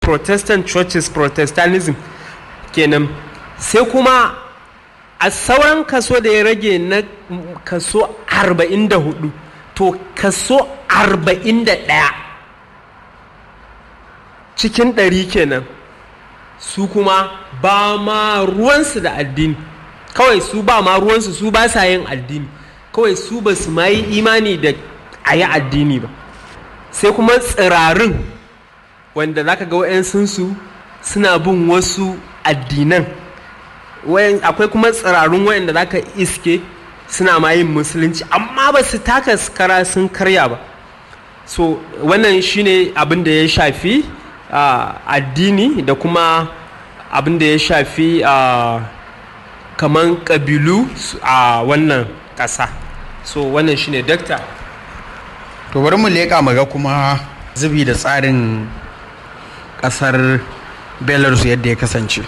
protestant churches protestantism kenan sai kuma a sauran kaso da ya rage na kaso 44 to kaso 41 cikin ɗari kenan su kuma ba ma ruwansu da addini kawai su ba ma ruwansu su ba sa yin addini kawai su ba su ma yi imani da a yi addini ba sai kuma tsirarin wanda za ka ga wa'yansunsu suna bin wasu addinan akwai kuma tsirarun wa'yanda za ka iske suna ma yin musulunci amma ba su taka kara sun karya ba so wannan shine abin da ya shafi uh, addini da kuma abin da ya shafi uh, kaman ƙabilu a uh, wannan ƙasa so wannan shine dakta to bari mu leƙa maga kuma zubi da tsarin ƙasar belarus yadda ya kasance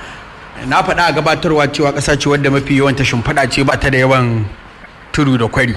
na faɗa a gabatarwa cewa ƙasa ce wadda mafi yawan ta shimfiɗa ce ba ta da yawan tudu da kwari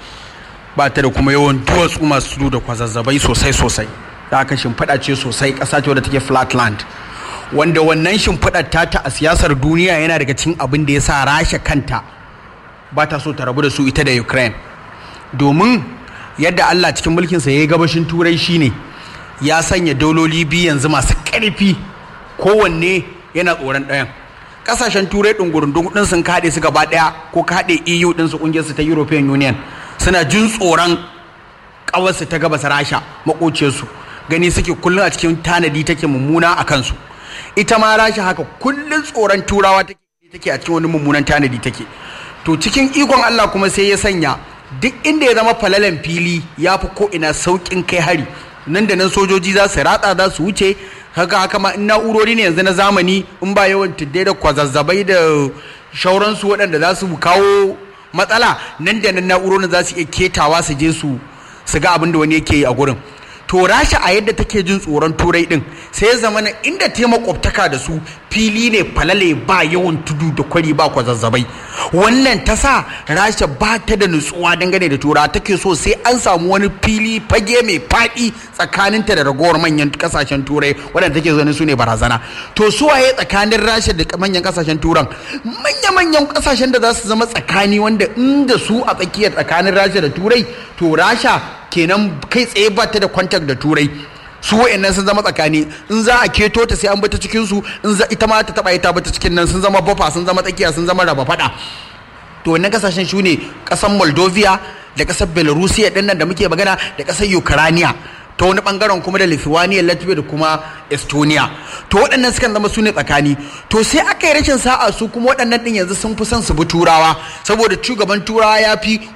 ba ta da kuma yawan duwatsu masu tudu da kwazazzabai sosai sosai da aka shimfiɗa ce sosai ƙasa ce wadda take flatland wanda wannan shimfiɗar ta a siyasar duniya yana daga cikin abin da ya sa rasha kanta ba ta so ta rabu da su ita da ukraine domin yadda allah cikin mulkinsa ya yi gabashin turai shine ya sanya dauloli biyu yanzu masu ƙarfi kowanne yana tsoron ɗayan ƙasashen turai ɗungurundun ɗin sun kaɗe su gaba ɗaya ko kaɗe eu ɗin su ƙungiyarsu ta european union suna jin tsoron ƙawarsu ta gabas rasha maƙociyarsu gani suke kullum a cikin tanadi take mummuna a kansu ita ma rasha haka kullum tsoron turawa take take a cikin wani mummunan tanadi take to cikin ikon allah kuma sai ya sanya duk inda ya zama falalan fili ya fi ko ina sauƙin kai hari nan da nan sojoji za su ratsa za su wuce haka haka ma in na'urori ne yanzu na zamani in ba yawan tuddai da kwazazzabai da shauransu waɗanda za su kawo matsala nan da nan na'urorin za su iya ketawa su je su su ga abin da wani yake yi a gurin to rasha a yadda take jin tsoron turai din sai ya zama na inda ta makwabtaka da su fili ne falale ba yawan tudu da kwari ba kwazazzabai wannan ta sa rasha ba ta da nutsuwa dangane da tura take so sai an samu wani fili fage mai faɗi tsakaninta da ragowar manyan kasashen turai waɗanda take zaune su ne barazana to su waye tsakanin rasha da manyan kasashen turan manya-manyan kasashen da za su zama tsakani wanda inda su a tsakiyar tsakanin rasha da turai to rasha kenan kai tsaye ba ta da kwantar da turai su wa'annan sun zama tsakani in za a keto ta sai an bata cikin su in za ita ma ta taba ita bata cikin nan sun zama bafa sun zama tsakiya sun zama raba fada to wannan kasashen su ne kasan moldovia da kasar belarusia din nan da muke magana da kasar ukraine ta wani bangaren kuma da lithuania latvia da kuma estonia to waɗannan sukan zama su ne tsakani to sai aka yi rashin sa'a su kuma waɗannan ɗin yanzu sun fi son su bi turawa saboda shugaban turawa ya fi